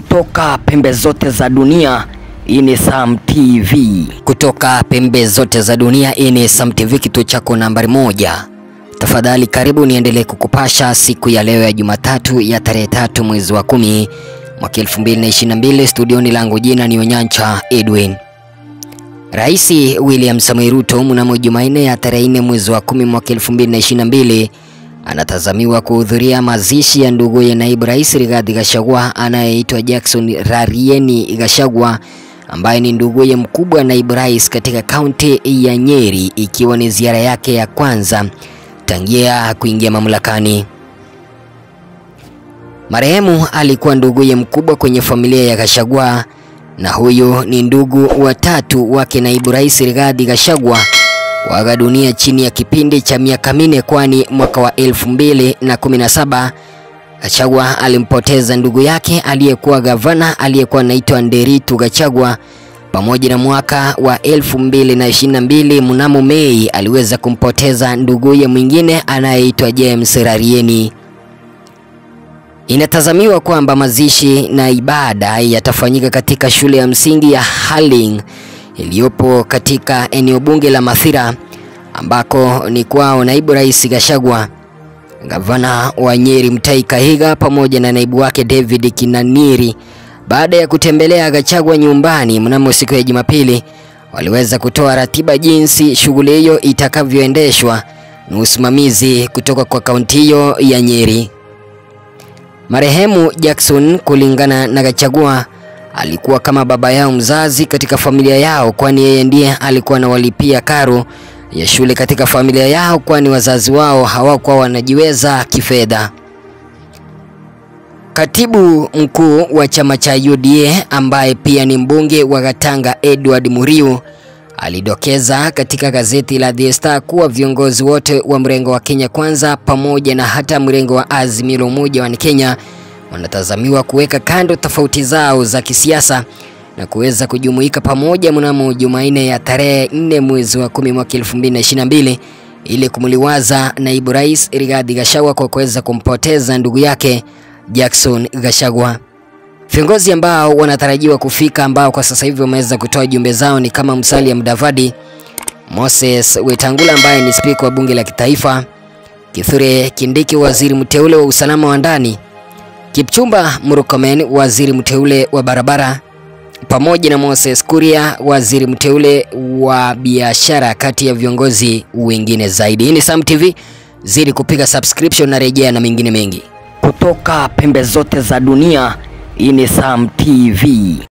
kutoka pembe zote za dunia. Hii ni Sam TV. Kutoka pembe zote za dunia, hii ni Sam TV, kituo chako nambari moja. Tafadhali karibu niendelee kukupasha siku ya leo ya Jumatatu ya tarehe tatu mwezi wa kumi mwaka 2022. Studioni langu jina ni Onyancha Edwin. Rais William Samoei Ruto mnamo Jumanne ya tarehe 4 mwezi wa kumi mwaka 2022 anatazamiwa kuhudhuria mazishi ya ndugu ya naibu rais Rigathi Gachagua anayeitwa Jackson Rarieni Gachagua ambaye ni nduguye mkubwa naibu rais katika kaunti ya Nyeri, ikiwa ni ziara yake ya kwanza tangia kuingia mamlakani. Marehemu alikuwa nduguye mkubwa kwenye familia ya Gachagua na huyu ni ndugu watatu wake naibu rais Rigathi Gachagua kuaga dunia chini ya kipindi cha miaka minne, kwani mwaka wa elfu mbili na kumi na saba Gachagua alimpoteza ndugu yake aliyekuwa gavana aliyekuwa anaitwa Nderitu Gachagua, pamoja na mwaka wa elfu mbili na ishirini na mbili mnamo Mei aliweza kumpoteza nduguye mwingine anayeitwa James Rarieni. Inatazamiwa kwamba mazishi na ibada yatafanyika katika shule ya msingi ya Harling iliyopo katika eneo bunge la Mathira ambako ni kwao naibu rais Gachagua, gavana wa Nyeri Mutahi Kahiga pamoja na naibu wake David Kinaniri. Baada ya kutembelea Gachagua nyumbani mnamo siku ya Jumapili, waliweza kutoa ratiba jinsi shughuli hiyo itakavyoendeshwa na usimamizi kutoka kwa kaunti hiyo ya Nyeri. Marehemu Jackson, kulingana na Gachagua, alikuwa kama baba yao mzazi katika familia yao, kwani yeye ndiye alikuwa anawalipia karo ya shule katika familia yao, kwani wazazi wao hawakuwa wanajiweza kifedha. Katibu mkuu wa chama cha UDA ambaye pia ni mbunge wa Gatanga Edward Muriu alidokeza katika gazeti la The Star kuwa viongozi wote wa mrengo wa Kenya Kwanza pamoja na hata mrengo wa Azimio la Umoja wa Kenya wanatazamiwa kuweka kando tofauti zao za kisiasa na kuweza kujumuika pamoja mnamo Jumanne ya tarehe 4 mwezi wa 10 mwaka 2022 ili kumuliwaza naibu rais Rigathi Gachagua kwa kuweza kumpoteza ndugu yake Jackson Gachagua. Viongozi ambao wanatarajiwa kufika ambao kwa sasa hivi wameweza kutoa jumbe zao ni kama Musalia Mudavadi, Moses Wetangula ambaye ni spika wa bunge la kitaifa, Kithure Kindiki waziri mteule wa usalama wa ndani, Kipchumba Murkomen waziri mteule wa barabara, pamoja na Moses Kuria waziri mteule wa biashara, kati ya viongozi wengine zaidi. Hii ni Sam TV, zidi kupiga subscription na rejea na mengine mengi Kutoka pembe zote za dunia. Hii ni Sam TV.